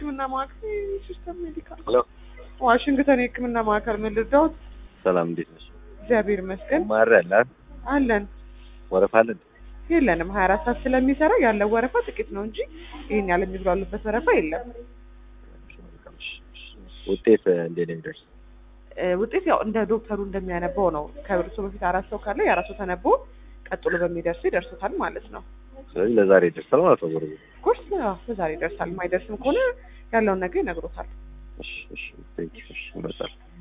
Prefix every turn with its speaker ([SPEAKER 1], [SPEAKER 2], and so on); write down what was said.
[SPEAKER 1] ሕክምና ማዕከል ሲስተም ሜዲካል
[SPEAKER 2] ሄሎ
[SPEAKER 1] ዋሽንግተን የሕክምና ማዕከል ምን ልርዳዎት?
[SPEAKER 2] ሰላም፣ እንዴት ነሽ?
[SPEAKER 1] እግዚአብሔር ይመስገን
[SPEAKER 2] ማሪ አለ አይደል?
[SPEAKER 1] አለን።
[SPEAKER 2] ወረፋ አለን?
[SPEAKER 1] የለንም ሀያ አራት ሰዓት ስለሚሰራ ያለው ወረፋ ጥቂት ነው እንጂ ይህን ያህል የሚጉላሉበት ወረፋ የለም።
[SPEAKER 2] ውጤት እንዴት ነው የሚደርስ?
[SPEAKER 1] እ፣ ውጤት ያው እንደ ዶክተሩ እንደሚያነበው ነው። ከእርሶ በፊት አራት ሰው ካለ የአራት ሰው ተነቦ ቀጥሎ በሚደርሱ ይደርሱታል ማለት ነው።
[SPEAKER 2] ስለዚህ ለዛሬ ይደርሳል ማለት ነው። ጎረቤት
[SPEAKER 1] ኮርስ በዛሬ ይደርሳል። የማይደርስም ከሆነ ያለውን ነገር ይነግሮታል።
[SPEAKER 2] እሺ፣ እሺ፣ ቴንክ ዩ። እሺ፣ ይመጣል